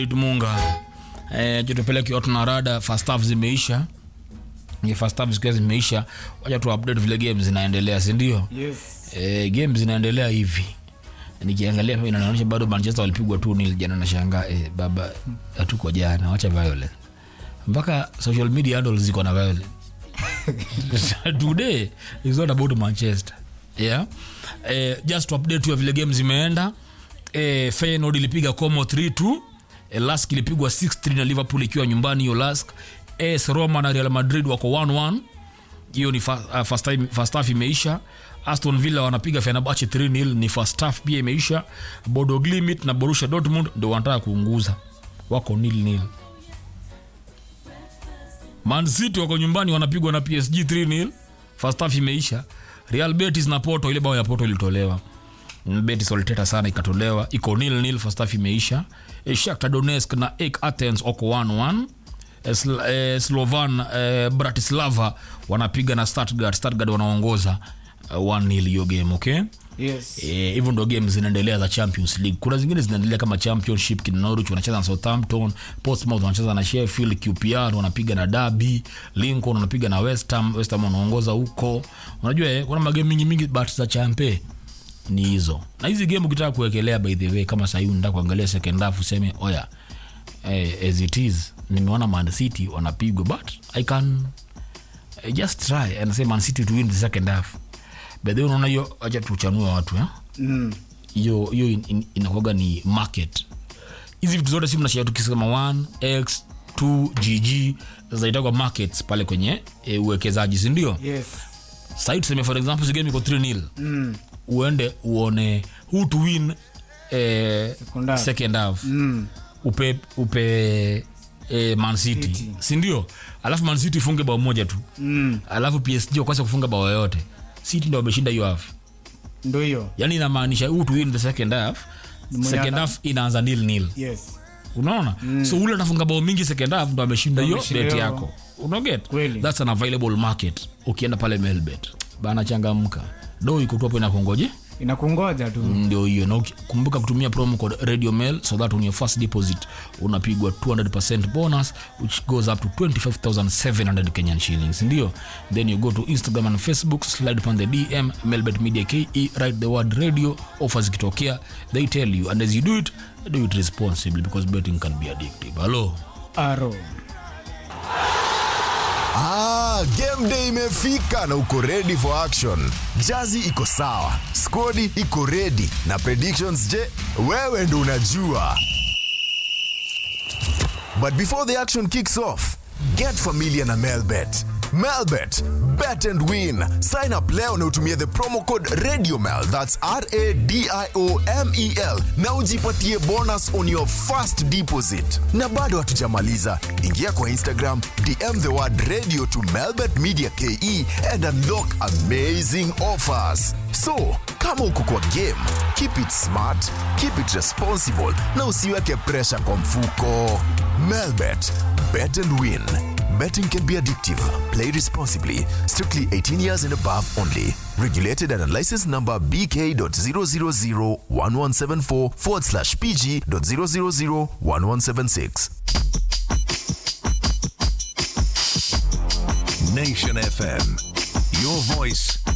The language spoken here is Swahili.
Munga eh, jutupeleke watu na rada first half zimeisha ni first half zikiwa zimeisha wacha tu update vile game zinaendelea si ndio Yes. eh, game zinaendelea hivi nikiangalia hapa inaonyesha bado manchester walipigwa tu nil jana nashangaa eh, baba hatuko jana wacha violence mpaka social media handles ziko na violence today is not about manchester yeah eh, just to update you vile game zimeenda eh, Feyenoord ilipiga como 3-2 eh, lask ilipigwa 6-3 na liverpool ikiwa nyumbani hiyo lask AS roma na real madrid wako 1-1 hiyo ni fa, uh, first, time, first half imeisha aston villa wanapiga fenerbahce 3-0 ni first half pia imeisha bodo glimit na borussia dortmund ndo wanataka kuunguza wako nil nil man city wako nyumbani wanapigwa na psg 3-0 first half imeisha real betis na porto ile bao ya porto ilitolewa Mm, betis waliteta sana ikatolewa iko nil nil first half imeisha Eh, shakhtar donetsk na ek athens wako 1-1 Eh, Sl- eh, slovan eh, bratislava wanapiga na stuttgart stuttgart wanaongoza uh, 1-0 hiyo game okay Yes. Eh, hivyo ndo game zinaendelea za champions league kuna zingine zinaendelea kama championship kina norwich wanacheza na southampton portsmouth wanacheza na sheffield qpr wanapiga na derby lincoln wanapiga na west ham west ham wanaongoza huko unajua eh, kuna magame mingi mingi but za champe ni hizo na hizi game ukitaka kuwekelea by the way kama sahii unataka kuangalia second half useme oya eh, as it is nimeona man city wanapigwa but i can I just try and say man city to win the second half but then unaona hiyo acha tuchanue watu eh? Mm. hiyo hiyo in, in, inakuwaga ni market hizi vitu zote si mnashia tukisema 1 x 2 gg zinaitagwa markets pale kwenye e, uwekezaji sindio Yes. sahii tuseme for example sigame iko 3 nil Mm. uende uone who to win eh, Second half. second half Mm. upe upe eh, man city City. sindio alafu man city ifunge bao moja tu Mm. alafu psg wakwasa kufunga bao yoyote city ndo wameshinda hiyo half Ndo hiyo. yani inamaanisha who to win the second half Mwenye second ana- half inaanza nil nil Yes. unaona mm. so ule anafunga bao mingi second half ndo ameshinda hiyo Ameshinda bet hiyo. yako unaget Kweli. thats an available market ukienda pale melbet bana changamka do iko tu hapo inakungoje Inakungoja tu. ndio hiyo na uki- kumbuka kutumia promo code radio mail so that on your first deposit unapigwa 200 bonus which goes up to 25700 kenyan shillings ndio then you go to instagram and facebook slide upon the dm melbet media ke write the word radio offers ikitokea they tell you and as you do it do it responsibly because betting can be addictive hello Aro. Ah, game day imefika na uko ready for action. Jazi iko sawa, skodi iko ready na predictions je, wewe ndo unajua. But before the action kicks off, get familiar na Melbet. Melbet, bet and win. Sign up leo na utumie the promo code RadioMel, that's R A D I O M E L, na ujipatie bonus on your first deposit. Na bado hatujamaliza, ingia kwa Instagram, DM the word radio to Melbet Media KE and unlock amazing offers. So, kama uko kwa game, keep it smart, keep it responsible na usiweke pressure kwa mfuko. Melbet, bet and win. Betting can be addictive. Play responsibly. Strictly 18 years and above only. Regulated and licensed number BK.0001174 forward slash PG.0001176. Nation FM. Your voice,